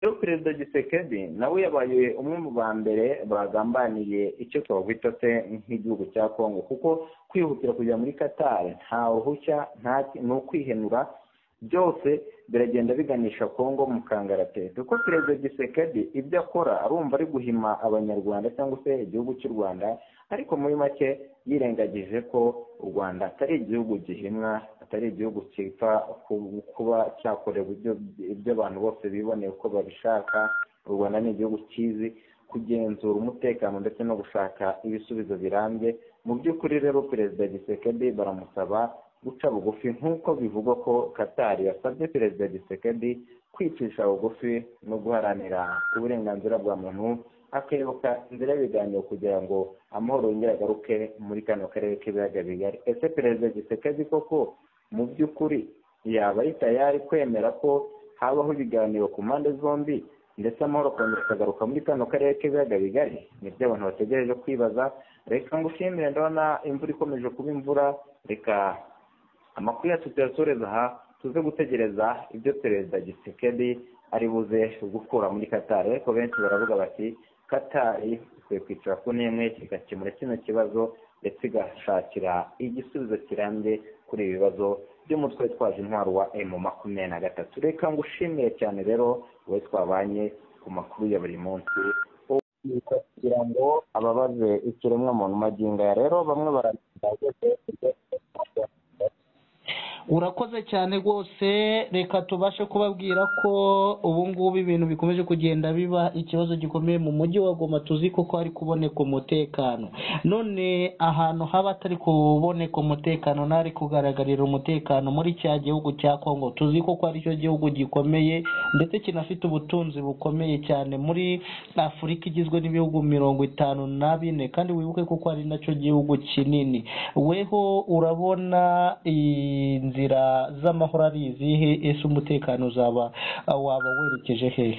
rero perezida gisekedi nawe yabaye umwe mu ba mbere bagambaniye icyo twakwita se nk'igihugu cya kongo kuko kwihutira kujya muri katari nta ruhushya ni ukwihenura byose biragenda biganisha kongo mu kangaratete kuko perezida gisekedi ibyo akora arumva ari guhima abanyarwanda cyangwa se igihugu cy'u rwanda ariko muri make yirengagije ko u rwanda atari igihugu gihimwa atari igihugu cyita kuba cyakorewe ibyo abantu bose biboneye uko babishaka u rwanda ni igihugu cyizi kugenzura umutekano ndetse no gushaka ibisubizo birambye mu by'ukuri rero perezida gisekedi baramusaba guca bugufi nk'uko bivugwa ko katari yasabye perezida gisekedi kwicisha bugufi no guharanira uburenganzira bwa muntu hakebuka inzira y'ibiganiro kugira ngo amahoro yongere agaruke muri kano karere k'ibiyaga bigari ese perezida gisekedi koko mu by'ukuri yaba ari tayari kwemera ko habaho ibiganiro ku mpande zombi ndetse amahoro akongera akagaruka muri kano karere k'ibiyaga bigari nibyo abantu bategereje kwibaza reka ngushimire ndabona imvura ikomeje kuba imvura reka amakuru yacu tuyasoreza aha tuze gutegereza ibyo perezida gisekedi ari buze gukura muri katari ariko benshi baravuga bati katari ikwiye kwicara ku n'imwe igakemura kino kibazo ndetse igashakira igisubizo kirambye kuri ibi bibazo by'umutwe twaje intwaro wa emu makumyabiri na gatatu reka ngo ushimire cyane rero wowe twabanye ku makuru ya buri munsi kugira ngo ababaze ikiremwamuntu magingo ya rero bamwe barageze urakoze cyane rwose reka tubashe kubabwira ko ubu ngubu ibintu bikomeje kugenda biba ikibazo gikomeye mu mujyi wa goma tuzi kuko hari kuboneka umutekano none ahantu haba atari kuboneka umutekano n'ari kugaragarira umutekano muri cya gihugu cya kongo tuzi kuko ari cyo gihugu gikomeye ndetse kinafite ubutunzi bukomeye cyane muri afurika igizwe n'ibihugu mirongo itanu na bine kandi wibuke kuko ari nacyo gihugu kinini weho urabona iyi inzira z'amahoro ari izihe ese umutekano uzaba waba werekeje hehe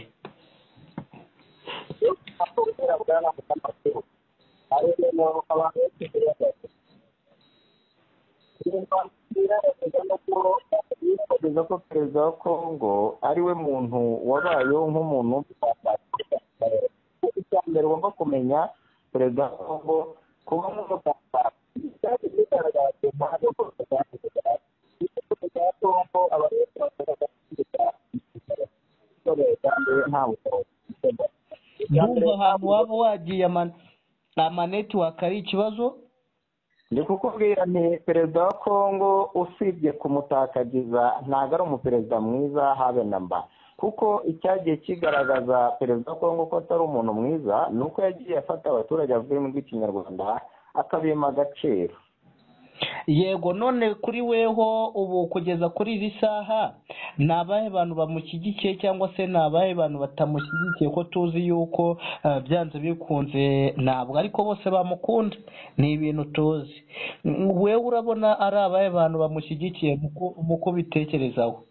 kugeza ko perezida wa kongo ari we muntu wabayeho nk'umuntu icya mbere ugomba kumenya perezida wa kongo kuba nk'umutambaro ndumva ahantu waba wagiye amanetiwaka ari ikibazo ndi kukubwira nti perezida wa kongo usibye kumutakagiza ntabwo ari umuperezida mwiza habe na mba kuko icyagiye kigaragaza perezida wa kongo ko atari umuntu mwiza ni uko yagiye afata abaturage avuga mu rw'ikinyarwanda akabima agaciro yego none kuri weho ubu kugeza kuri iri saha ni abahe bantu bamushyigikiye cyangwa se ni abahe bantu batamushyigikiye ko tuzi yuko byanze bikunze ntabwo ariko bose bamukunda ni ibintu tuzi wewe urabona ari abahe bantu bamushyigikiye muko bitekerezaho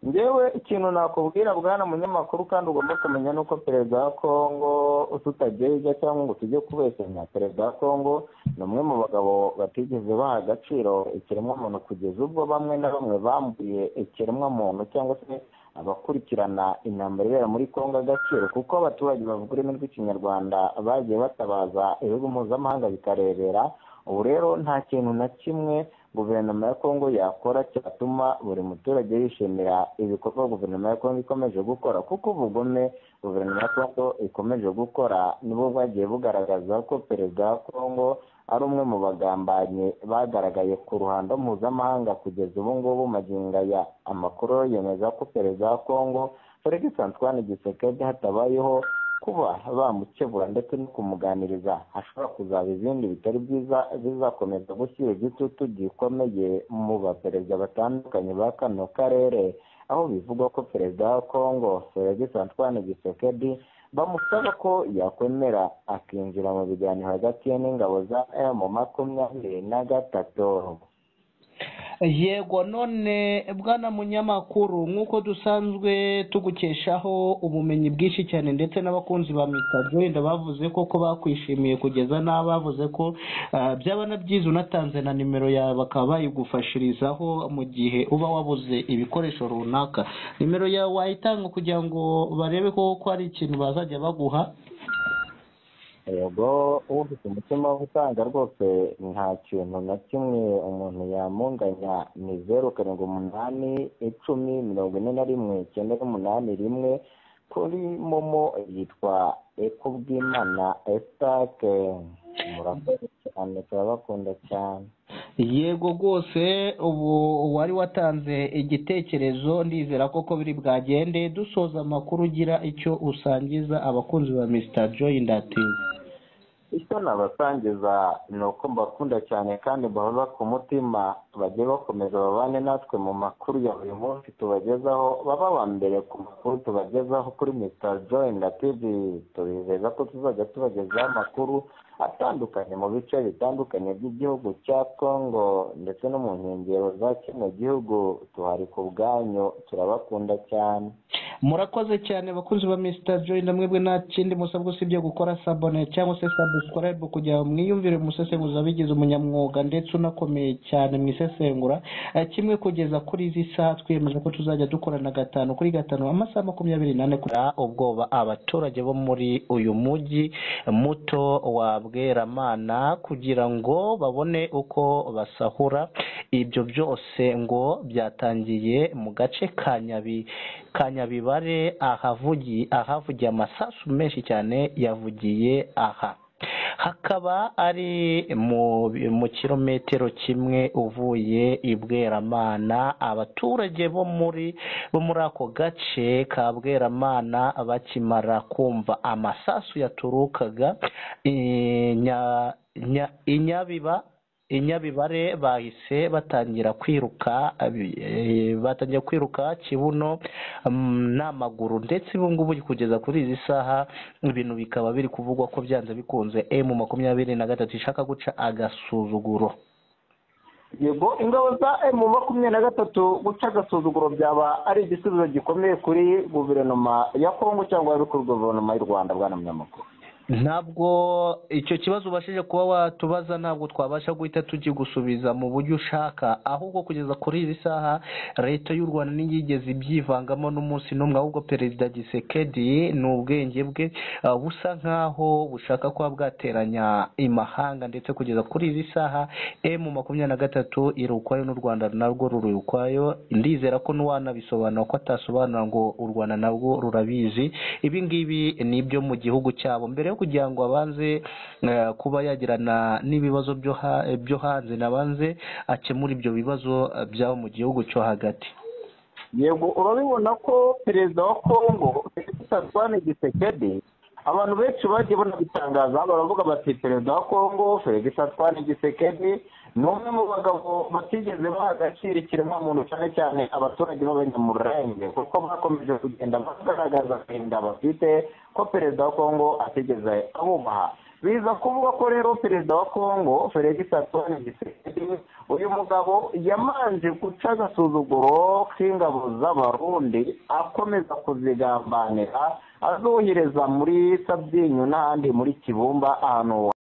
ngewe ikintu nakubwira bwana munyamakuru kandi ugomba kumenya ni uko perezida wa kongo tutagererya cyangwa ngo tujye kubesanya perezida wa kongo ni umwe mu bagabo batigeze baha agaciro ikiremwamuntu kugeza ubwo bamwe na bamwe bambuye ikiremwamuntu cyangwa se abakurikirana intambara ibera muri kongo agaciro kuko abaturage bavuga ururimi rw'ikinyarwanda bagiye batabaza ibihugu mpuzamahanga bikarebera ubu rero nta kintu na kimwe guverinoma ya kongo yakora cyatuma buri muturage yishimira ibikorwa guverinoma ya kongo ikomeje gukora kuko ubugome guverinoma ya kongo ikomeje gukora nibo bwagiye bugaragaza ko perezida wa kongo ari umwe mu bagambanyi bagaragaye ku ruhando mpuzamahanga kugeza ubu ngubu magingo aya amakuru yemeza ko perezida wa kongo felix antoine gisekedi hatabayeho kuba bamukebura ndetse no kumuganiriza hashobora kuzaba izindi bitari byiza bizakomeza gushyira igitutu gikomeye mu baperezida batandukanye ba kano karere aho bivugwa ko perezida wa kongo felix antoine gisekedi bamusaba ko yakwemera akinjira mu biganiro hagati ye n'ingabo za emu makumyabiri na gatatu yego none bwana munyamakuru nk'uko dusanzwe tugukeshaho ubumenyi bwinshi cyane ndetse n'abakunzi ba mitajoyinda bavuze ko ko bakwishimiye kugeza n'aho bavuze ko ah, byaba na byiza unatanze na nimero yawe bakaba bayigufashirizaho mu gihe uba wabuze ibikoresho runaka nimero yawe wayitanga kugira ngo barebe ko ko hari ikintu bazajya baguha yego ufite umutima wo gutanga rwose nta kintu na kimwe umuntu yamunganya ni zeru karindwi umunani icumi mirongo ine na rimwe icyenda n'umunani rimwe kuri momo yitwa ekubwimana esitake murakoze cyane turabakunda cyane yego rwose ubu wari watanze igitekerezo ndizera koko biri bwagende dusoza amakuru ugira icyo usangiza abakunzi ba misita joyi ndatiza icyo nabasangiza ni uko mbakunda cyane kandi mbahora ku mutima bajye bakomeza babane natwe mu makuru ya buri munsi tubagezaho baba aba mbere ku makuru tubagezaho kuri mr joy na tv tubizeza ko tuzajya tubagezaho amakuru atandukanye mu bice bitandukanye by'igihugu cya congo ndetse no mu nkengero za kino gihugu tuhari ku bwanyu turabakunda cyane murakoze cyane abakunzi ba misita joyi na mwebwe nta kindi musabwa usibye gukora sabone cyangwa se sabusikarayibu kugira ngo mwiyumvire umusesenguzi wabigize umunyamwuga ndetse unakomeye cyane mu isesengura Eh, kimwe kugeza kuri izi saa twiyemeje ko tuzajya dukorana gatanu kuri gatanu amasaha makumyabiri n'ane kugira ubwoba abaturage bo muri uyu mujyi muto wa bweramana kugira ngo babone uko basahura ibyo byose ngo byatangiye mu gace ka nyabi ka nyabibare ahavugi ahavugiye amasasu menshi cyane yavugiye aha hakaba ari mu, mu kirometero kimwe uvuye i bweramana abaturage bo muri bo muri ako gace ka bweramana bakimara kumva amasasu yaturukaga i Nya- Nya- i nyabiba inyabibare bahise batangira kwiruka abi- eh, batangira kwiruka kibuno mm, n'amaguru ndetse ubu ngubu kugeza kuri izi saha ibintu bikaba biri kuvugwa ko byanze bikunze emu makumyabiri na gatatu ishaka guca agasuzuguro yego ingabo za emu makumyabiri na gatatu guca agasuzuguro byaba ari igisubizo gikomeye kuri guverinoma ya kongo cyangwa kuri guverinoma y'u rwanda bwana munyamakuru ntabwo icyo kibazo ubashije kuba watubaza ntabwo twabasha guhita tukigusubiza mu buryo ushaka ahubwo kugeza kuri izi saha leta y'u rwanda ntiyigeze ibyivangamo n'umunsi n'umwe ahubwo perezida gisekedi ni ubwenge bwe eh, busa nk'aho bushaka kuba bwateranya imahanga ndetse kugeza kuri izi saha emu makumyabiri na gatatu iri ukwayo n'u rwanda narwo ruri ukwayo ndizera ko n'uwanabisobanura ko atasobanura ngo u rwanda narwo rurabizi ibi ngibi ni ibyo mu gihugu cyabo mbere yo kugira ngo abanze eh, kuba yagirana n'ibibazo byo ha- byo hanze nabanze akemura ibyo bibazo eh, byabo mu gihugu cyo hagati yego urabibona ko perezida wa kongo Antoine gisekedi abantu benshi bagiye banabitangaza baravuga bati perezida wa kongo felix Antoine gisekedi ni umwe mu bagabo batigeze baha agaciro ikiremwamuntu cyane cyane abaturage b'abanyamurenge kuko bakomeje kugenda bagaragaza agahinda bafite ko perezida wa kongo atigeze abubaha biza kuvuga ko rero perezida wa kongo felix Antoine gisekedi uyu mugabo yamanje guca agasuzuguro k'ingabo z'abarundi akomeza kuzigambanira azohereza muri sabyinyu n'ahandi muri kibumba ahantu